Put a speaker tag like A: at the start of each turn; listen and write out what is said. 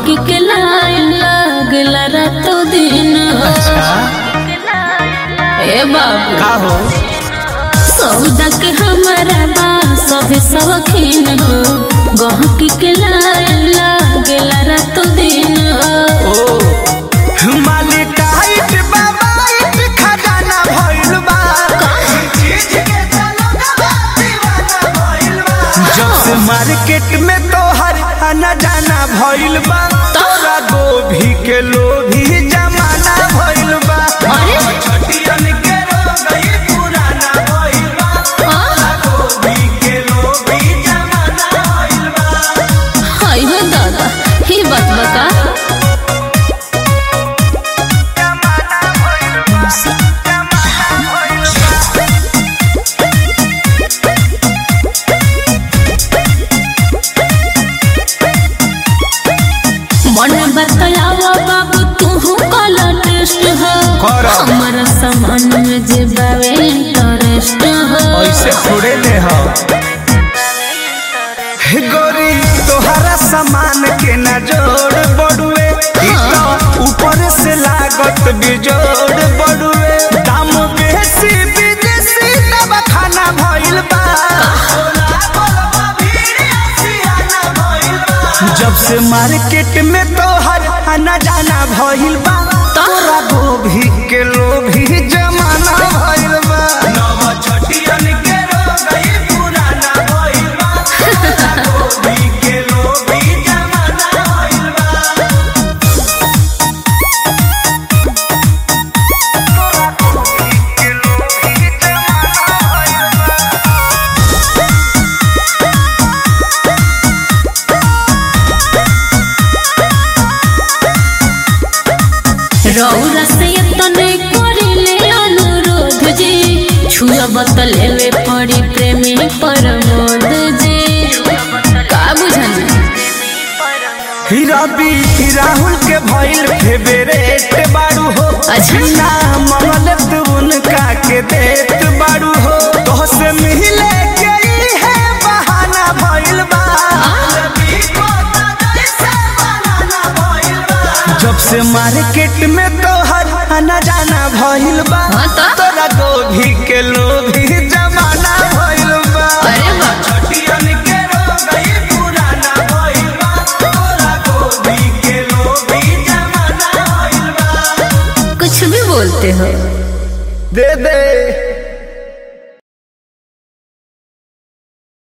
A: गहकी के लाइन लागला रातो दिन
B: अच्छा
A: ए बाबू
B: का हो
A: सौदा के हमारा बा सभे सवखीन हो गहकी के लाइन लागला रातो दिन
B: ओ माली टाइट बाबाइट खजाना भइल बा जब से मार्केट में तोहर आना जाना भइल बा तोरा गोभी के लोभी जमाना भइल बा
A: अरे
B: छटियन के रोगई पुराना भइल बा
A: आ,
B: गोभी के लोभी जमाना भइल बा
A: हाय हो दादा ही बात बता मन बतलावा बाबू तू कल टेस्ट हो
B: करा।
A: हमारा सामान में जे बावे इंटरेस्ट हो
B: ऐसे थोड़े ले हो हे गोरी तोहरा सामान के न जोड़ बड़ुए ई तो ऊपर से लागत बिजोड़ बड़ुए दाम बेसी विदेशी दवा खाना भइल बा जब से मार्केट में तोहर आना जाना भइल बा तोरा गोभी के लोभी जमाना भइल बा नव छटियन के रोगई पुराना भइल बा तोरा गोभी के लोभी जमाना भइल बा तोरा गोभी के लोभी जमाना भइल बा
A: रौरा से तने करिले अनुरोध जी छुआ बतलेवे पड़ी प्रेमी परमोद जी का बुझानी
B: हीरा बी राहुल के भइल फेवरेट बाड़ू हो
A: अच्छा।
B: ना मंगल तू उनका के देत बाड़ू हो तो से मिले के ई है बहाना भइल बा जब से मार्केट में तोहर आना जाना भइल बा
A: हाँ तो?
B: तोरा गोभी के लोभी जमाना भइल बा
A: अरे वाह।
B: छटियन के रोगई पुराना भइल बा तोरा गोभी के लोभी जमाना भइल बा
A: कुछ भी बोलते हो
B: दे दे